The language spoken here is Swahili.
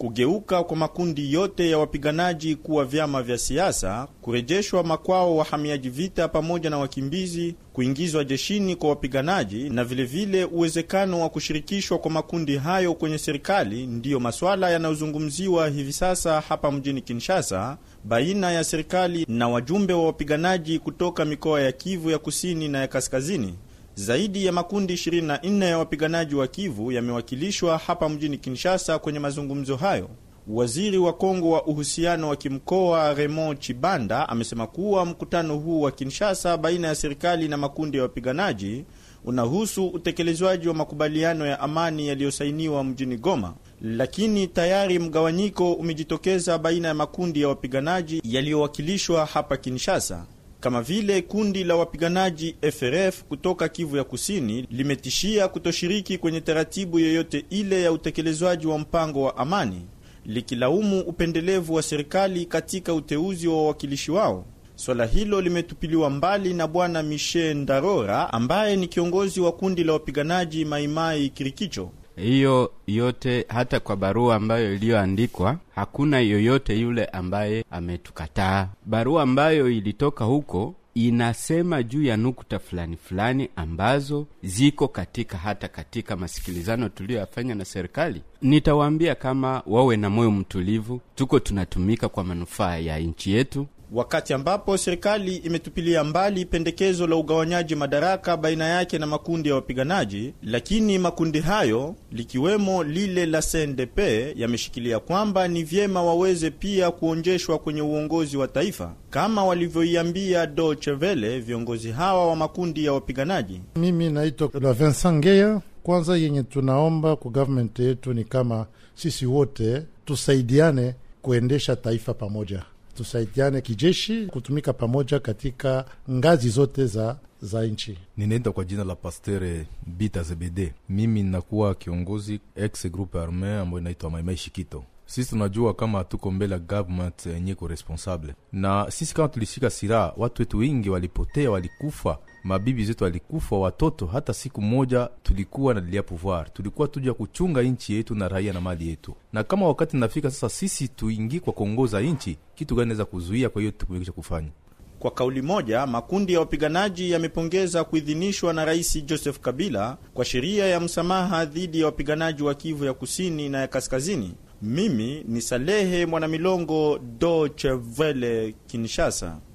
kugeuka kwa makundi yote ya wapiganaji kuwa vyama vya siasa, kurejeshwa makwao wahamiaji vita pamoja na wakimbizi, kuingizwa jeshini kwa wapiganaji na vilevile vile uwezekano wa kushirikishwa kwa makundi hayo kwenye serikali, ndiyo maswala yanayozungumziwa hivi sasa hapa mjini Kinshasa baina ya serikali na wajumbe wa wapiganaji kutoka mikoa ya Kivu ya kusini na ya kaskazini. Zaidi ya makundi 24 ya wapiganaji wa Kivu yamewakilishwa hapa mjini Kinshasa kwenye mazungumzo hayo. Waziri wa Kongo wa uhusiano wa kimkoa Raymond Chibanda amesema kuwa mkutano huu wa Kinshasa baina ya serikali na makundi ya wapiganaji unahusu utekelezwaji wa makubaliano ya amani yaliyosainiwa mjini Goma, lakini tayari mgawanyiko umejitokeza baina ya makundi ya wapiganaji yaliyowakilishwa hapa Kinshasa kama vile kundi la wapiganaji FRF kutoka Kivu ya Kusini limetishia kutoshiriki kwenye taratibu yoyote ile ya utekelezwaji wa mpango wa amani, likilaumu upendelevu wa serikali katika uteuzi wa wawakilishi wao. Swala hilo limetupiliwa mbali na bwana Michel Ndarora ambaye ni kiongozi wa kundi la wapiganaji Maimai Kirikicho. Hiyo yote hata kwa barua ambayo iliyoandikwa hakuna yoyote yule ambaye ametukataa. Barua ambayo ilitoka huko inasema juu ya nukta fulani fulani ambazo ziko katika hata katika masikilizano tuliyoyafanya na serikali. Nitawaambia kama wawe na moyo mtulivu, tuko tunatumika kwa manufaa ya nchi yetu wakati ambapo serikali imetupilia mbali pendekezo la ugawanyaji madaraka baina yake na makundi ya wapiganaji, lakini makundi hayo likiwemo lile la CNDP yameshikilia kwamba ni vyema waweze pia kuonjeshwa kwenye uongozi wa taifa kama walivyoiambia Deutsche Welle viongozi hawa wa makundi ya wapiganaji. Mimi naitwa la Vincent Ngeya. Kwanza yenye tunaomba kwa government yetu ni kama sisi wote tusaidiane kuendesha taifa pamoja tusaidiane kijeshi, kutumika pamoja katika ngazi zote za za nchi. Ninaenda kwa jina la Pastere Bita Zebede. Mimi ninakuwa kiongozi ex groupe arme ambayo inaitwa Maimai Shikito. Sisi tunajua kama tuko mbele ya government yenye ko responsable, na sisi kama tulishika silaha, watu wetu wengi walipotea, walikufa mabibi zetu walikufa, watoto. Hata siku moja tulikuwa na lia pouvoir, tulikuwa tuja kuchunga nchi yetu na raia na mali yetu. Na kama wakati nafika sasa, sisi tuingie kwa kuongoza nchi, kitu gani naweza kuzuia? Kwa hiyo tumekisha kufanya kwa kauli moja, makundi ya wapiganaji yamepongeza kuidhinishwa na Rais Joseph Kabila kwa sheria ya msamaha dhidi ya wapiganaji wa Kivu ya kusini na ya kaskazini. Mimi ni Salehe Mwanamilongo, Deutsche Welle, Kinshasa.